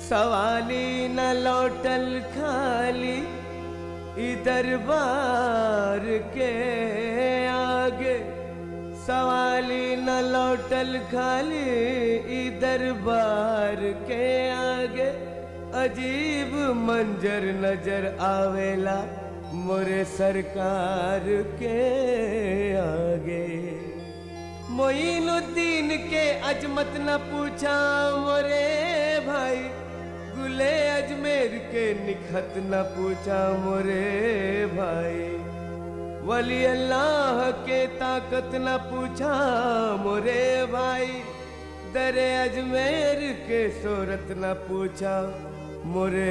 सवाली न लौटल खाली ई दरबार के आगे सवाली न लौटल खाली ई दरबार के आगे अजीब मंजर नजर आवेला मोरे सरकार के आगे मोइनुद्दीन के अजमत न पूछा मोरे भाई गुले अजमेर के निखत न पूछा मोरे भाई वली अल्लाह के ताकत न पूछा मोरे भाई दरे अजमेर के सूरत न पूछा मोरे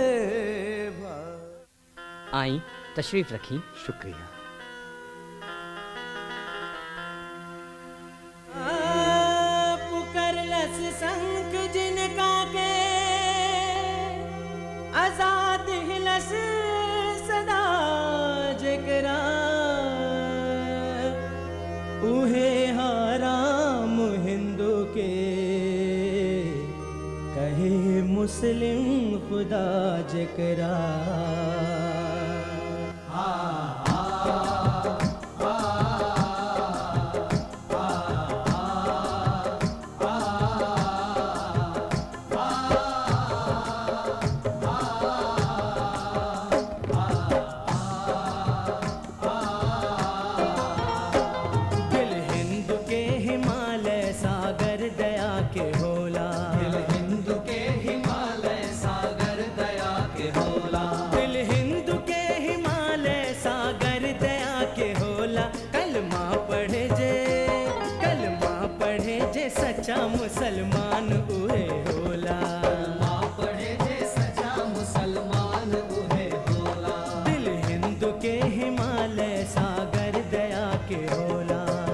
भाई आई तशरीफ रखी शुक्रिया पुकरलस संख जिनका के आजाद हिलस सदा जकरा उहे हराम हिंदू के कहे मुस्लिम खुदा जकरा दिल हिंद के हिमालय सागर दया के होला दिल हिंद के हिमालय सागर दया के होला दिल हिंद के हिमालय सागर दया के होला कलमा पढ़े जे कलमा पढ़े जे सच्चा मुसलमान उहे होला पढ़े जे सच्चा मुसलमान उहे होला दिल हिंद के हिमालय सागर दया के होला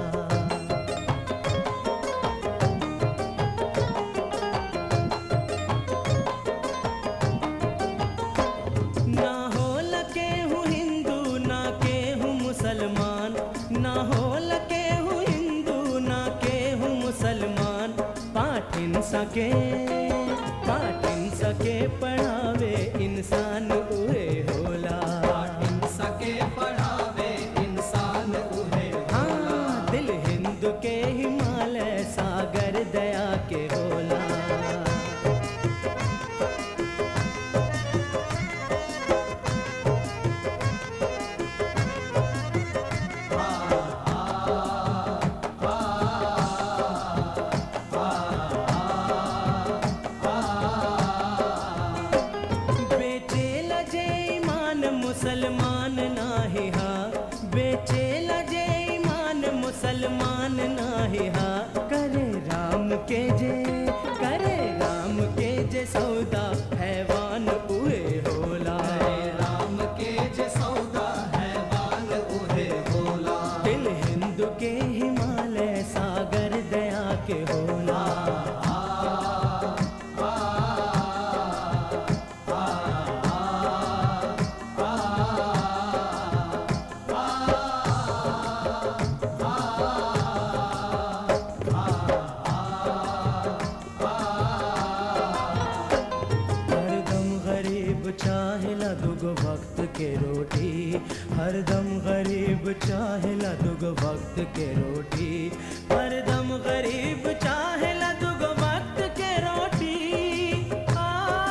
ना हो लके हूँ हिंदू ना के हूँ मुसलमान ना हो लके हूँ हिंदू ना के हूँ मुसलमान पाठिन सके पाठिन सके पढ़ावे इंसान उहे होला पाठिन सके पढ़ावे इंसान उहे हाँ दिल हिंदू के हिमालय सागर दया के होला बेचे लजे ईमान मुसलमान नाही हा बेचे लजे ईमान मुसलमान नाही हा करे राम के जे करे राम के जे सौदा हैवान उहे होला राम के जे सौदा हैवान उहे होला दिल हिंदू के हिमालय सागर दया के होला हरदम गरीब चाहेला दुगो वक्त के रोटी हरदम गरीब चाहेला दुगो वक्त के रोटी हरदम गरीब चाहेला दुगो वक्त के रोटी आ,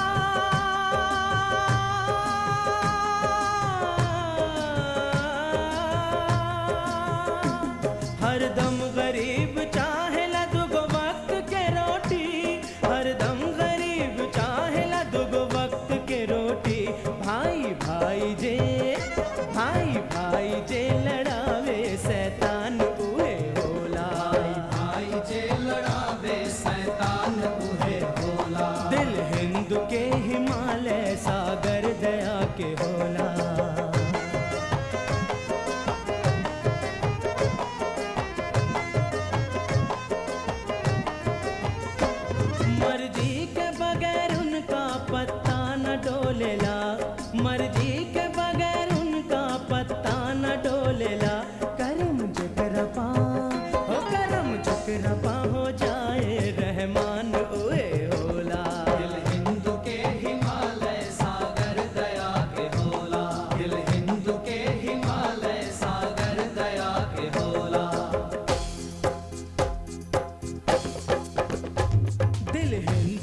हरदम गरीब चाहेला दुगो वक्त के रोटी हरदम गरीब चाहेला दुगो वक्त के रोटी भाई भाई जे भाई भाई जे लड़ावे शैतान उहे होला भाई जे लड़ावे शैतान उहे होला दिल हिंद के हिमालय सागर दया के होला मर्जी के बगैर उनका पत्ता न डोलेला मर्जी के बगैर उनका पत्ता न डोलेला करम जुकरपा हो करम जुकरपा हो जाए रहमान ओए होला दिल हिंदू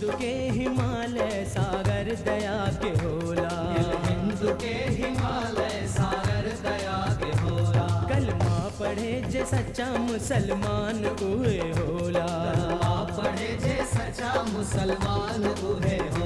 हिंद के हिमालय सागर दया के होला हिंद के हिमालय सागर दया के होला कलमा पढ़े जे सच्चा मुसलमान उहे होला आप पढ़े जे सच्चा मुसलमान उहे